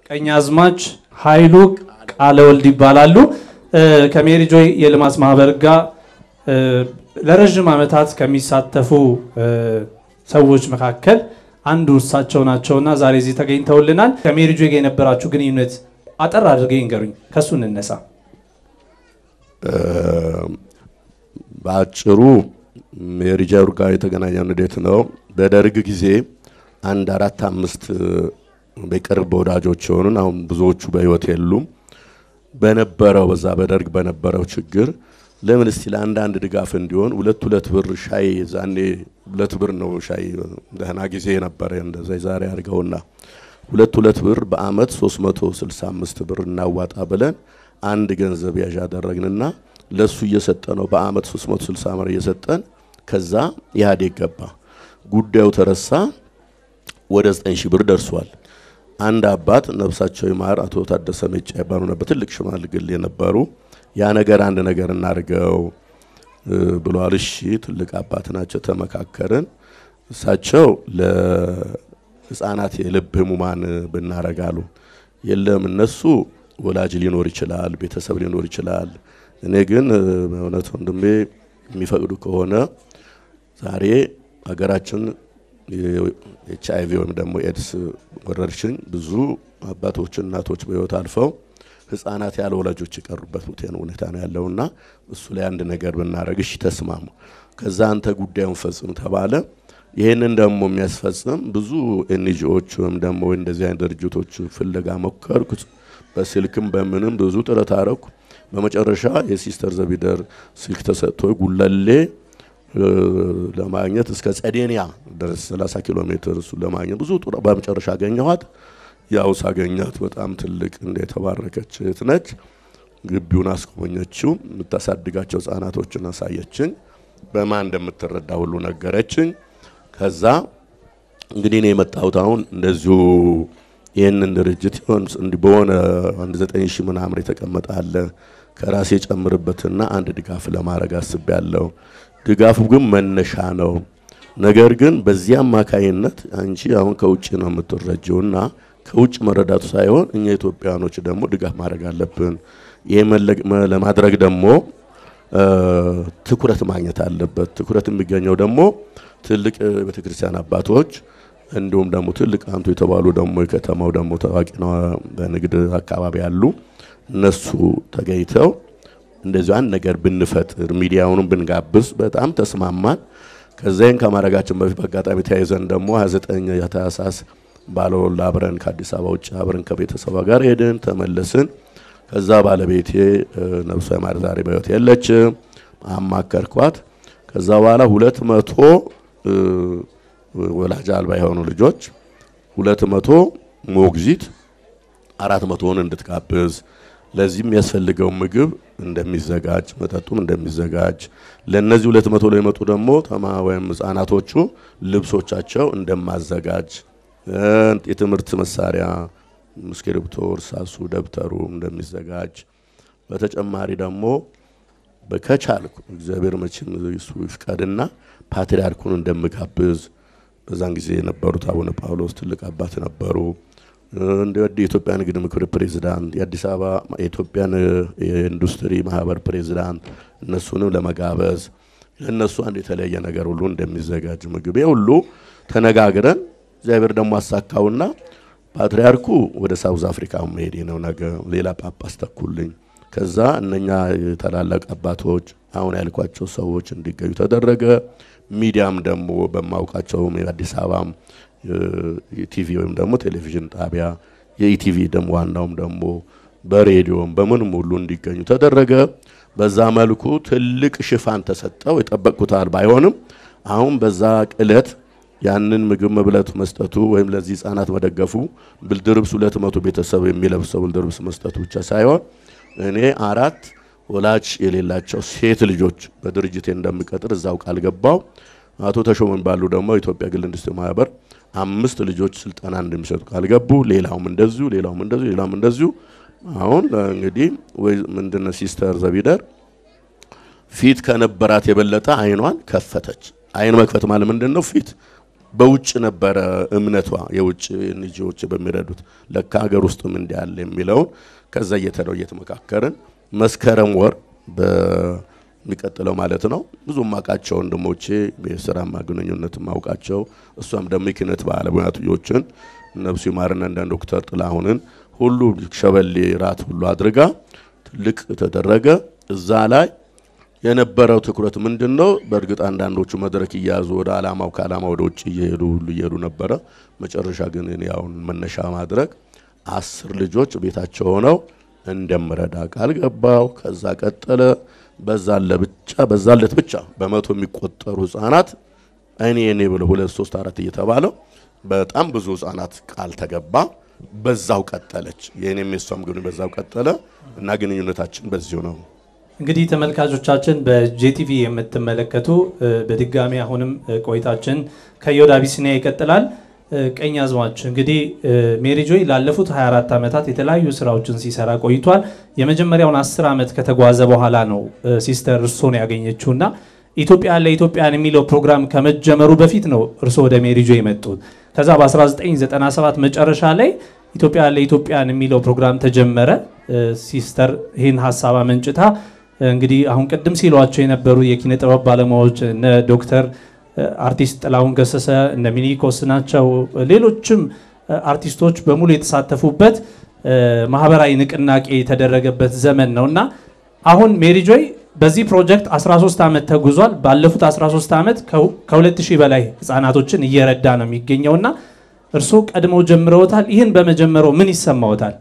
ቀኛዝማች ኃይሉ ቃለ ወልድ ይባላሉ። ከሜሪ ጆይ የልማት ማህበር ጋር ለረዥም ዓመታት ከሚሳተፉ ሰዎች መካከል አንዱ እሳቸው ናቸውና ዛሬ እዚህ ተገኝተውልናል። ከሜሪ ጆይ ጋር የነበራችሁ ግንኙነት አጠር አድርገው ይንገሩኝ። ከሱ እንነሳ። በአጭሩ ሜሪ ጆይ ጋር የተገናኘው እንዴት ነው? በደርግ ጊዜ አንድ አራት አምስት በቅርብ ወዳጆች የሆኑን አሁን ብዙዎቹ በህይወት የሉም። በነበረው በዛ በደርግ በነበረው ችግር ለምን እስቲ ለአንዳንድ ድጋፍ እንዲሆን ሁለት ሁለት ብር ሻይ ዛኔ ሁለት ብር ነው ሻይ ደህና ጊዜ ነበረ። እንደዛ ዛሬ አድርገውና ሁለት ሁለት ብር በአመት 365 ብር እናዋጣ ብለን አንድ ገንዘብ ያዥ አደረግንና ለሱ እየሰጠ ነው በአመት 360 ብር እየሰጠን ከዛ ኢህአዴግ ገባ። ጉዳዩ ተረሳ። ወደ 9 ሺህ ብር ደርሷል። አንድ አባት ነፍሳቸው ይማር አቶ ታደሰ ሜጫ ይባሉ ነበር። ትልቅ ሽማግሌ የነበሩ ያ ነገር አንድ ነገር እናድርገው ብሏል። እሺ ትልቅ አባት ናቸው። ተመካከርን። እሳቸው ለህፃናት የልብ ህሙማን ብናረጋሉ የለም እነሱ ወላጅ ሊኖር ይችላል፣ ቤተሰብ ሊኖር ይችላል። እኔ ግን በእውነት ወንድሜ የሚፈቅዱ ከሆነ ዛሬ ሀገራችን ኤች አይቪ ወይም ደግሞ ኤድስ ወረርሽኝ ብዙ አባቶች እናቶች በህይወት አልፈው ህጻናት ያለ ወላጆች የቀሩበት ሁኔታ ነው ያለውና እሱ ላይ አንድ ነገር ብናደረግ እሺ ተስማሙ። ከዛ አንተ ጉዳዩን ፈጽም ተባለ። ይህንን ደግሞ የሚያስፈጽም ብዙ ኤንጂኦች ወይም ደግሞ እንደዚህ አይነት ድርጅቶች ፍለጋ ሞከርኩ። በስልክም በምንም ብዙ ጥረት አረኩ። በመጨረሻ የሲስተር ዘቢደር ስልክ ተሰጥቶ ጉለሌ ለማግኘት እስከ ጸዴንያ ድረስ 30 ኪሎ ሜትር እሱ ለማግኘት ብዙ ጥረ በመጨረሻ አገኘኋት። ያው ሳገኛት በጣም ትልቅ እንደ የተባረከች እህት ነች። ግቢውን አስጎበኘችው። የምታሳድጋቸው ህጻናቶችን አሳየችኝ። በማን እንደምትረዳ ሁሉ ነገረችኝ። ከዛ እንግዲህ እኔ የመጣሁት አሁን እንደዚሁ ይህንን ድርጅት እንዲህ በሆነ አንድ ዘጠኝ ሺህ ምናምን የተቀመጠ አለ ከራሴ ጨምርበትና አንድ ድጋፍ ለማድረግ አስቤያለሁ። ድጋፉ ግን መነሻ ነው። ነገር ግን በዚህ አማካይነት አንቺ አሁን ከውጭ ነው የምትረጂውና ከውጭ መረዳቱ ሳይሆን እኛ ኢትዮጵያኖች ደግሞ ድጋፍ ማድረግ አለብን። ይሄ ለማድረግ ደግሞ ትኩረት ማግኘት አለበት። ትኩረት የሚገኘው ደግሞ ትልቅ ቤተክርስቲያን አባቶች እንዲሁም ደግሞ ትልቅ አንቱ የተባሉ ደግሞ የከተማው ደግሞ ታዋቂ ነው በንግድ አካባቢ ያሉ እነሱ ተገኝተው እንደዚሁ አንድ ነገር ብንፈጥር ሚዲያውንም ብንጋብዝ በጣም ተስማማን። ከዚያን ከማድረጋችን በፊት በአጋጣሚ ተያይዘን ደግሞ 29 ታህሳስ ባለወላ አብረን ከአዲስ አበባ ውጭ አብረን ከቤተሰቧ ጋር ሄድን፣ ተመለስን። ከዛ ባለቤቴ ነፍሷ ይማር ዛሬ በሕይወት የለችም፣ አማከርኳት። ከዛ በኋላ ሁለት መቶ ወላጅ አልባ የሆኑ ልጆች ሁለት መቶ ሞግዚት አራት መቶውን እንድትጋብዝ ለዚህም የሚያስፈልገው ምግብ እንደሚዘጋጅ መጠጡም እንደሚዘጋጅ ለነዚህ ሁለት መቶ ላይ መጡ ደግሞ ተማ ወይም ህጻናቶቹ ልብሶቻቸው እንደማዘጋጅ የትምህርት መሳሪያ እስክሪብቶ፣ እርሳሱ፣ ደብተሩ እንደሚዘጋጅ በተጨማሪ ደግሞ በከቻልኩ እግዚአብሔር መቼም እሱ ይፍቀድና ፓትርያርኩን እንደምጋብዝ በዛን ጊዜ የነበሩት አቡነ ጳውሎስ ትልቅ አባት ነበሩ። እንደ የኢትዮጵያ ንግድ ምክር ፕሬዝዳንት፣ የአዲስ አበባ የኢትዮጵያን የኢንዱስትሪ ማህበር ፕሬዝዳንት እነሱንም ለመጋበዝ ለእነሱ አንድ የተለያየ ነገር ሁሉ እንደሚዘጋጅ ምግብ ሁሉ ተነጋግረን እግዚአብሔር ደግሞ አሳካውና ፓትርያርኩ ወደ ሳውዝ አፍሪካ መሄድ ነው ነገ ሌላ ጳጳስ ተኩልኝ። ከዛ እነኛ ታላላቅ አባቶች አሁን ያልኳቸው ሰዎች እንዲገኙ ተደረገ። ሚዲያም ደግሞ በማውቃቸው የአዲስ አበባም የቲቪ ወይም ደግሞ ቴሌቪዥን ጣቢያ የኢቲቪ ደግሞ ዋናውም ደግሞ በሬዲዮም በምንም ሁሉ እንዲገኙ ተደረገ። በዛ መልኩ ትልቅ ሽፋን ተሰጠው። የጠበቅኩታል ባይሆንም አሁን በዛ ቅለት ያንን ምግብ መብለቱ መስጠቱ ወይም ለዚህ ህጻናት መደገፉ ብልድርብስ ሁለት መቶ ቤተሰብ የሚለብሰው ብልድርብስ መስጠቱ ብቻ ሳይሆን እኔ አራት ወላጅ የሌላቸው ሴት ልጆች በድርጅቴ እንደምቀጥር እዛው ቃል ገባው። አቶ ተሾመ የሚባሉ ደግሞ ኢትዮጵያ ግል ኢንዱስትሪ ማህበር አምስት ልጆች ስልጠና እንደሚሰጡ ቃል ገቡ። ሌላውም እንደዚሁ ሌላውም እንደዚሁ ሌላውም እንደዚሁ። አሁን እንግዲህ ወይ ምንድነው ሲስተር ዘቢደር ፊት ከነበራት የበለጠ አይኗን ከፈተች። አይን መክፈት ማለት ምንድን ነው? ፊት በውጭ ነበረ እምነቷ የውጭ ንጂዎች በሚረዱት ለካ ሀገር ውስጥም እንዲህ አለ የሚለውን ከዛ እየተነው እየተመካከርን መስከረም ወር በሚቀጥለው ማለት ነው ብዙ ማውቃቸው ወንድሞቼ የስራማ ግንኙነት ማውቃቸው እሷም ደግሞ የኪነት ባለሙያቶችን ነብሱ ይማርና እንደ ዶክተር ጥላሁንን ሁሉ ሸበሌ ራት ሁሉ አድርጋ ትልቅ ተደረገ። እዛ ላይ የነበረው ትኩረት ምንድን ነው? በእርግጥ አንዳንዶቹ መድረክ እያያዙ ወደ አላማው ከአላማ ወደ ውጭ እየሄዱ ሁሉ እየሄዱ ነበረ። መጨረሻ ግን እኔ አሁን መነሻ ማድረግ አስር ልጆች ቤታቸው ሆነው እንደምረዳ ቃል ገባው። ከዛ ቀጠለ። በዛለ ብቻ በዛለት ብቻ በመቶ የሚቆጠሩ ህጻናት እኔ እኔ ብለው ሁለት ሶስት አራት እየተባለው በጣም ብዙ ህጻናት ቃል ተገባ። በዛው ቀጠለች። የእኔም የሷም ግን በዛው ቀጠለ እና ግንኙነታችን በዚሁ ነው። እንግዲህ ተመልካቾቻችን በጄቲቪ የምትመለከቱ በድጋሚ አሁንም ቆይታችን ከዮድ አቢሲኒያ ይቀጥላል። ቀኝ አዝማች እንግዲህ ሜሪ ጆይ ላለፉት 24 ዓመታት የተለያዩ ስራዎችን ሲሰራ ቆይቷል። የመጀመሪያውን 10 ዓመት ከተጓዘ በኋላ ነው ሲስተር እርሶን ያገኘችውና ኢትዮጵያ ለኢትዮጵያን የሚለው ፕሮግራም ከመጀመሩ በፊት ነው እርሶ ወደ ሜሪ ጆይ የመጡት። ከዛ በ1997 መጨረሻ ላይ ኢትዮጵያ ለኢትዮጵያን የሚለው ፕሮግራም ተጀመረ። ሲስተር ይህን ሀሳብ አመንጭታ እንግዲህ አሁን ቅድም ሲሏቸው የነበሩ የኪነ ጥበብ ባለሙያዎች እነ ዶክተር አርቲስት ጥላሁን ገሰሰ እነ ሚኒኮስ ናቸው። ሌሎችም አርቲስቶች በሙሉ የተሳተፉበት ማህበራዊ ንቅናቄ የተደረገበት ዘመን ነው እና አሁን ሜሪ ጆይ በዚህ ፕሮጀክት 13 ዓመት ተጉዟል። ባለፉት 13 ዓመት ከ2000 በላይ ህፃናቶችን እየረዳ ነው የሚገኘውና እርስዎ ቀድመው ጀምረውታል። ይህን በመጀመረው ምን ይሰማዎታል?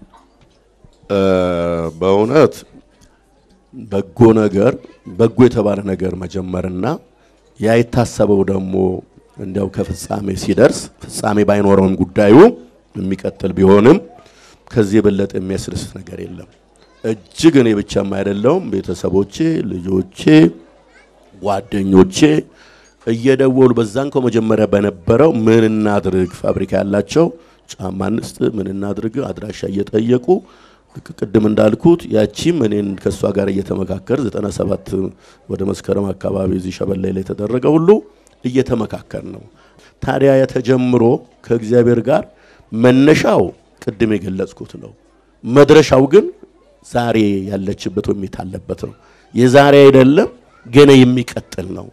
በእውነት በጎ ነገር በጎ የተባለ ነገር መጀመርና ያ የታሰበው ደግሞ እንዲያው ከፍጻሜ ሲደርስ ፍጻሜ ባይኖረውም ጉዳዩ የሚቀጥል ቢሆንም ከዚህ የበለጠ የሚያስደስት ነገር የለም። እጅግ እኔ ብቻም አይደለውም፣ ቤተሰቦቼ፣ ልጆቼ፣ ጓደኞቼ እየደወሉ በዛን ከመጀመሪያ በነበረው ምን እናድርግ፣ ፋብሪካ ያላቸው ጫማ እንስጥ፣ ምን እናድርግ አድራሻ እየጠየቁ ቅድም እንዳልኩት ያቺም እኔን ከእሷ ጋር እየተመካከር 97 ወደ መስከረም አካባቢ እዚህ ሸበላይ ላይ የተደረገ ሁሉ እየተመካከር ነው። ታዲያ የተጀምሮ ከእግዚአብሔር ጋር መነሻው ቅድም የገለጽኩት ነው። መድረሻው ግን ዛሬ ያለችበት ወይም የታለበት ነው። የዛሬ አይደለም ገና የሚቀጥል ነው።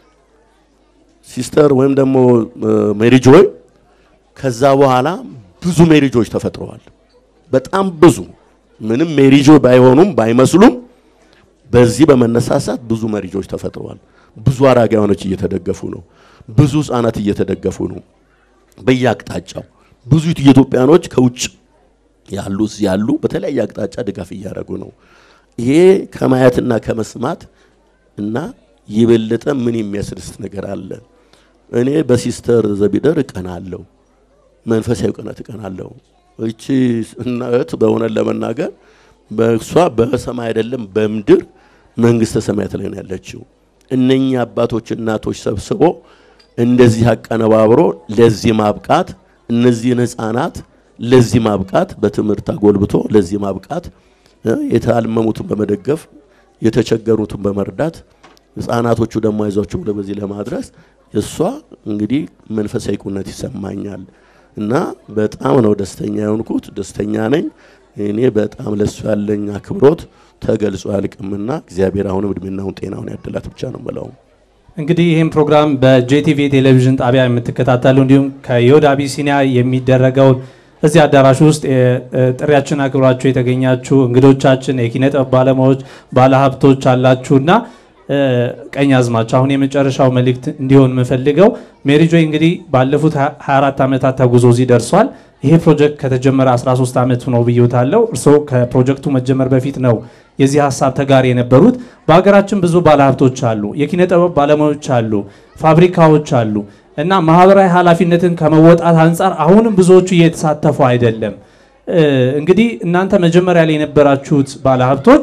ሲስተር ወይም ደግሞ ሜሪጆይ ከዛ በኋላ ብዙ ሜሪጆች ተፈጥረዋል። በጣም ብዙ ምንም ሜሪጆ ባይሆኑም ባይመስሉም በዚህ በመነሳሳት ብዙ መሪጆች ተፈጥረዋል። ብዙ አረጋውያኖች እየተደገፉ ነው። ብዙ ህጻናት እየተደገፉ ነው። በየአቅጣጫው ብዙ ኢትዮጵያኖች ከውጭ ያሉ እዚህ ያሉ በተለያየ አቅጣጫ ድጋፍ እያደረጉ ነው። ይሄ ከማየትና ከመስማት እና የበለጠ ምን የሚያስደስት ነገር አለ? እኔ በሲስተር ዘቢደር እቀናለሁ፣ መንፈሳዊ ቅናት እቀናለሁ። እቺ እናት በእውነት ለመናገር በእሷ በሰማይ አይደለም በምድር መንግስተ ሰማያት ላይ ነው ያለችው። እነኛ አባቶች እናቶች ሰብስቦ እንደዚህ አቀነባብሮ ለዚህ ማብቃት እነዚህን ህፃናት ለዚህ ማብቃት በትምህርት አጎልብቶ ለዚህ ማብቃት የታመሙትን በመደገፍ የተቸገሩትን በመርዳት ህፃናቶቹ ደግሞ አይዟቸው ብሎ በዚህ ለማድረስ እሷ እንግዲህ መንፈሳዊ ቁነት ይሰማኛል እና በጣም ነው ደስተኛ የሆንኩት። ደስተኛ ነኝ። እኔ በጣም ለሱ ያለኝ አክብሮት ተገልጾ አያልቅምና እግዚአብሔር አሁንም እድሜናውን ጤናውን ያደላት ብቻ ነው የምለው። እንግዲህ ይህም ፕሮግራም በጄቲቪ ቴሌቪዥን ጣቢያ የምትከታተሉ እንዲሁም ከዮድ አቢሲኒያ የሚደረገውን እዚህ አዳራሽ ውስጥ ጥሪያችን አክብራችሁ የተገኛችሁ እንግዶቻችን፣ የኪነ ጥበብ ባለሙያዎች፣ ባለሀብቶች አላችሁና ቀኝ አዝማች አሁን የመጨረሻው መልእክት እንዲሆን የምፈልገው ሜሪ ጆይ እንግዲህ ባለፉት 24 ዓመታት ተጉዞ እዚህ ደርሷል። ይሄ ፕሮጀክት ከተጀመረ 13 ዓመት ነው ብዬታለው። እርስዎ ከፕሮጀክቱ መጀመር በፊት ነው የዚህ ሀሳብ ተጋሪ የነበሩት። በሀገራችን ብዙ ባለሀብቶች አሉ፣ የኪነ ጥበብ ባለሙያዎች አሉ፣ ፋብሪካዎች አሉ እና ማህበራዊ ኃላፊነትን ከመወጣት አንጻር አሁንም ብዙዎቹ እየተሳተፉ አይደለም። እንግዲህ እናንተ መጀመሪያ ላይ የነበራችሁት ባለሀብቶች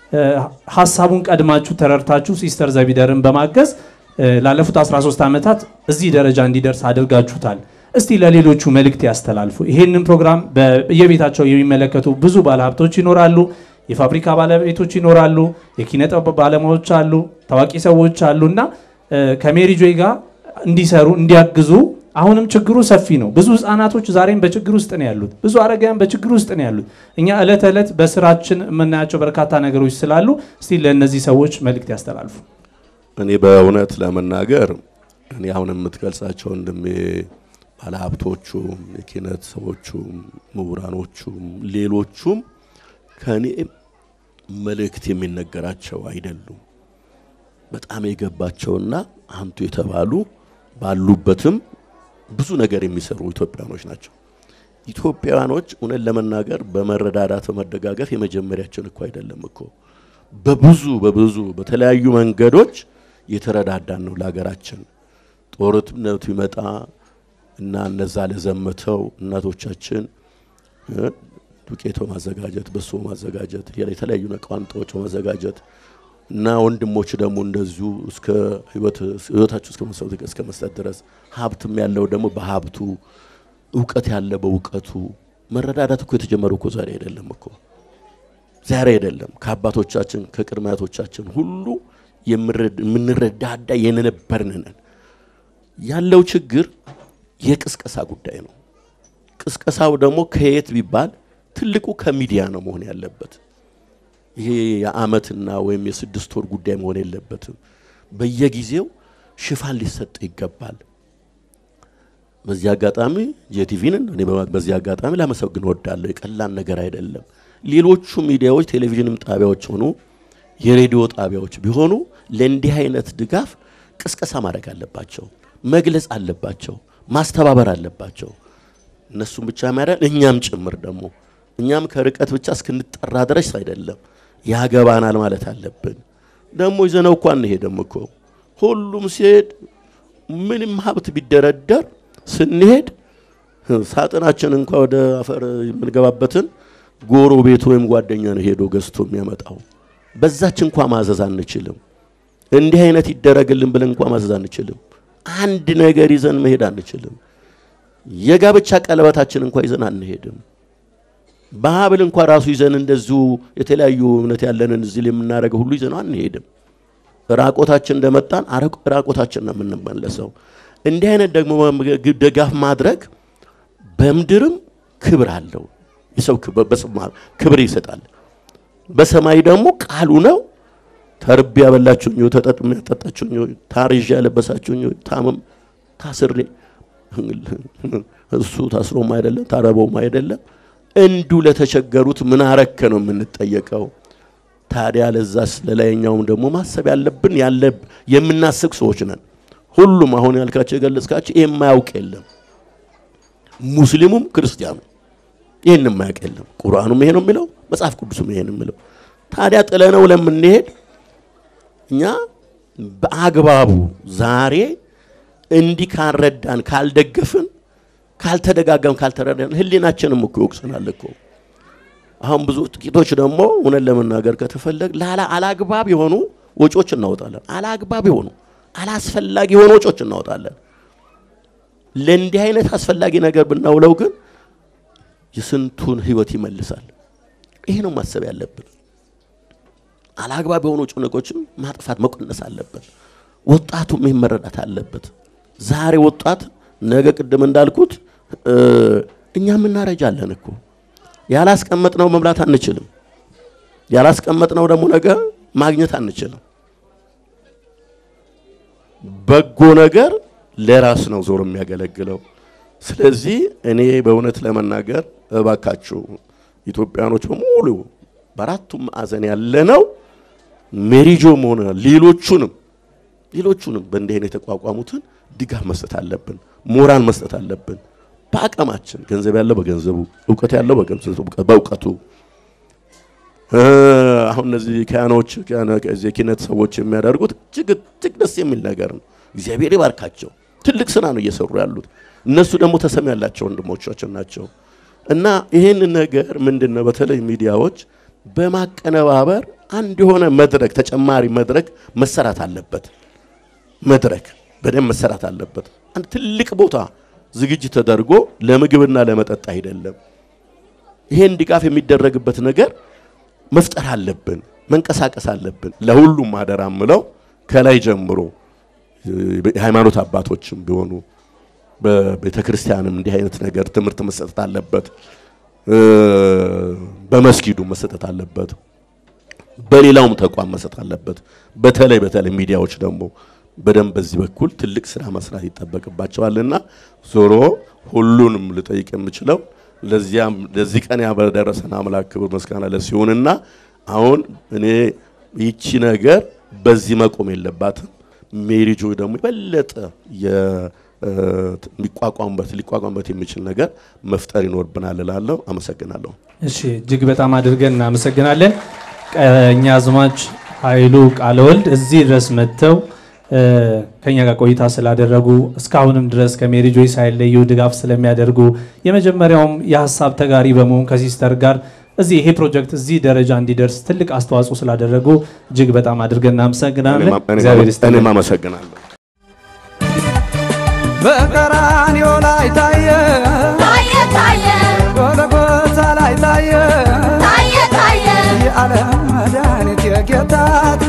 ሀሳቡን ቀድማችሁ ተረድታችሁ ሲስተር ዘቢደርን በማገዝ ላለፉት 13 ዓመታት እዚህ ደረጃ እንዲደርስ አድርጋችሁታል። እስቲ ለሌሎቹ መልእክት ያስተላልፉ። ይህንን ፕሮግራም በየቤታቸው የሚመለከቱ ብዙ ባለሀብቶች ይኖራሉ፣ የፋብሪካ ባለቤቶች ይኖራሉ፣ የኪነ ጥበብ ባለሙያዎች አሉ፣ ታዋቂ ሰዎች አሉ እና ከሜሪ ጆይ ጋር እንዲሰሩ እንዲያግዙ አሁንም ችግሩ ሰፊ ነው። ብዙ ህጻናቶች ዛሬም በችግር ውስጥ ነው ያሉት። ብዙ አረጋውያን በችግር ውስጥ ነው ያሉት። እኛ ዕለት ዕለት በስራችን የምናያቸው በርካታ ነገሮች ስላሉ እስቲ ለእነዚህ ሰዎች መልእክት ያስተላልፉ። እኔ በእውነት ለመናገር እኔ አሁን የምትገልጻቸው ወንድሜ ባለሀብቶቹም፣ የኪነት ሰዎቹም፣ ምሁራኖቹም ሌሎቹም ከእኔ መልእክት የሚነገራቸው አይደሉም። በጣም የገባቸውና አንቱ የተባሉ ባሉበትም ብዙ ነገር የሚሰሩ ኢትዮጵያኖች ናቸው። ኢትዮጵያኖች እውነት ለመናገር በመረዳዳት በመደጋገፍ የመጀመሪያችን እኮ አይደለም እኮ በብዙ በብዙ በተለያዩ መንገዶች የተረዳዳን ነው ለሀገራችን። ጦርነቱ ይመጣ እና እነዛ ለዘመተው እናቶቻችን ዱቄት በማዘጋጀት በሶ ማዘጋጀት የተለያዩ ቋንጣዎች በማዘጋጀት እና ወንድሞች ደግሞ እንደዚሁ እስከ ህይወታችሁ እስከ መስጠት ድረስ ሀብትም ያለው ደግሞ በሀብቱ እውቀት ያለ በእውቀቱ መረዳዳት እኮ የተጀመረው እኮ ዛሬ አይደለም እኮ ዛሬ አይደለም። ከአባቶቻችን ከቅድመ አያቶቻችን ሁሉ የምንረዳዳ የነበርን ነን። ያለው ችግር የቅስቀሳ ጉዳይ ነው። ቅስቀሳው ደግሞ ከየት ቢባል ትልቁ ከሚዲያ ነው መሆን ያለበት። ይሄ የአመትና ወይም የስድስት ወር ጉዳይ መሆን የለበትም። በየጊዜው ሽፋን ሊሰጥ ይገባል። በዚህ አጋጣሚ ጄቲቪንን እኔ በዚህ አጋጣሚ ላመሰግን እወዳለሁ። የቀላል ነገር አይደለም። ሌሎቹ ሚዲያዎች ቴሌቪዥንም ጣቢያዎች ሆኑ የሬዲዮ ጣቢያዎች ቢሆኑ ለእንዲህ አይነት ድጋፍ ቅስቀሳ ማድረግ አለባቸው፣ መግለጽ አለባቸው፣ ማስተባበር አለባቸው። እነሱም ብቻ የሚያደርግ እኛም ጭምር ደግሞ እኛም ከርቀት ብቻ እስክንጠራ ድረስ አይደለም ያገባናል ማለት አለብን። ደግሞ ይዘነው እኮ አንሄድም እኮ ሁሉም ሲሄድ ምንም ሀብት ቢደረደር ስንሄድ ሳጥናችን እንኳ ወደ አፈር የምንገባበትን ጎሮ ቤት ወይም ጓደኛ ነው ሄዶ ገዝቶ የሚያመጣው። በዛች እንኳ ማዘዝ አንችልም። እንዲህ አይነት ይደረግልን ብለን እንኳ ማዘዝ አንችልም። አንድ ነገር ይዘን መሄድ አንችልም። የጋብቻ ቀለበታችን እንኳ ይዘን አንሄድም። በሀብል እንኳ ራሱ ይዘን እንደዚሁ የተለያዩ እምነት ያለንን እዚህ የምናደርገው ሁሉ ይዘን አንሄድም። ራቆታችን እንደመጣን ራቆታችን ነው የምንመለሰው። እንዲህ አይነት ደግሞ ድጋፍ ማድረግ በምድርም ክብር አለው። የሰው ክብር ይሰጣል። በሰማይ ደግሞ ቃሉ ነው። ተርቤ ያበላችሁኝ፣ ተጠጥሜ ያጠጣችሁኝ፣ ታርዤ ያለበሳችሁኝ፣ ታምም ታስሬ እሱ ታስሮም አይደለም ታረበውም አይደለም እንዱ ለተቸገሩት ምን አረከ ነው የምንጠየቀው። ታዲያ ለዛስ ለላይኛውም ደግሞ ማሰብ ያለብን ያለ የምናስብ ሰዎች ነን። ሁሉም አሁን ያልካቸው የገለጽካቸው ይህ የማያውቅ የለም። ሙስሊሙም ክርስቲያኑ ይህን የማያውቅ የለም። ቁርአኑም ይሄ ነው የሚለው፣ መጽሐፍ ቅዱስም ይሄ ነው የሚለው። ታዲያ ጥለነው ለምንሄድ እኛ በአግባቡ ዛሬ እንዲህ ካልረዳን ካልደገፍን ካልተደጋገም ካልተረዳን ህሊናችንም እኮ ይወቅሰናል እኮ። አሁን ብዙ ጥቂቶች ደግሞ እውነት ለመናገር ከተፈለግ ላላ አላግባብ የሆኑ ወጪዎች እናወጣለን። አላግባብ የሆኑ አላስፈላጊ የሆኑ ወጪዎች እናወጣለን። ለእንዲህ አይነት አስፈላጊ ነገር ብናውለው ግን የስንቱን ህይወት ይመልሳል። ይሄ ነው ማሰብ ያለብን። አላግባብ የሆኑ ጭንቆችን ማጥፋት መቀነስ አለበት። ወጣቱም ይህን መረዳት አለበት። ዛሬ ወጣት ነገ ቅድም እንዳልኩት እኛም እናረጃለን እኮ ያላስቀመጥነው መብላት አንችልም። ያላስቀመጥነው ደግሞ ነገ ማግኘት አንችልም። በጎ ነገር ለራስ ነው ዞር የሚያገለግለው። ስለዚህ እኔ በእውነት ለመናገር እባካችሁ ኢትዮጵያኖች በሙሉ በአራቱም ማዕዘን ያለነው ሜሪጆም ሆነ ሌሎቹንም ሌሎቹንም በእንዲህ አይነት የተቋቋሙትን ድጋፍ መስጠት አለብን። ሞራል መስጠት አለብን። በአቅማችን ገንዘብ ያለው በገንዘቡ፣ እውቀት ያለው በእውቀቱ። አሁን እነዚህ ካህኖች የኪነት ሰዎች የሚያደርጉት እጅግ እጅግ ደስ የሚል ነገር ነው። እግዚአብሔር ይባርካቸው። ትልቅ ስራ ነው እየሰሩ ያሉት። እነሱ ደግሞ ተሰሚ ያላቸው ወንድሞቻችን ናቸው እና ይህን ነገር ምንድን ነው በተለይ ሚዲያዎች በማቀነባበር አንድ የሆነ መድረክ ተጨማሪ መድረክ መሰራት አለበት። መድረክ በደንብ መሰራት አለበት። አንድ ትልቅ ቦታ ዝግጅት ተደርጎ ለምግብና ለመጠጥ አይደለም። ይሄን ድጋፍ የሚደረግበት ነገር መፍጠር አለብን፣ መንቀሳቀስ አለብን። ለሁሉም አደራ ምለው ከላይ ጀምሮ የሃይማኖት አባቶችም ቢሆኑ በቤተ ክርስቲያንም እንዲህ አይነት ነገር ትምህርት መሰጠት አለበት። በመስጊዱ መሰጠት አለበት። በሌላውም ተቋም መሰጠት አለበት። በተለይ በተለይ ሚዲያዎች ደግሞ በደንብ በዚህ በኩል ትልቅ ስራ መስራት ይጠበቅባቸዋልና ዞሮ ሁሉንም ልጠይቅ የምችለው ለዚያም ለዚህ ቀን ያበደረሰን አምላክ ክብር ምስጋና ለሲሆንና አሁን እኔ ይቺ ነገር በዚህ መቆም የለባትም። ሜሪ ጆይ ደግሞ የበለጠ የሚቋቋሙበት ሊቋቋሙበት የሚችል ነገር መፍጠር ይኖርብናል እላለሁ። አመሰግናለሁ። እሺ እጅግ በጣም አድርገን እናመሰግናለን። ቀኛ አዝማች ኃይሉ ቃለወልድ እዚህ ድረስ መጥተው ከኛ ጋር ቆይታ ስላደረጉ እስካሁንም ድረስ ከሜሪ ጆይ ሳይለዩ ድጋፍ ስለሚያደርጉ የመጀመሪያውም የሀሳብ ተጋሪ በመሆን ከሲስተር ጋር እዚህ ይሄ ፕሮጀክት እዚህ ደረጃ እንዲደርስ ትልቅ አስተዋጽኦ ስላደረጉ እጅግ በጣም አድርገን እናመሰግናለን። እግዚአብሔር ይስጥልን። እኔም አመሰግናለሁ። በቀራንዮ ላይ ታየ ታየ ታየ ጎልጎታ ላይ ታየ ታየ ታየ የዓለም መድኃኒት የጌታ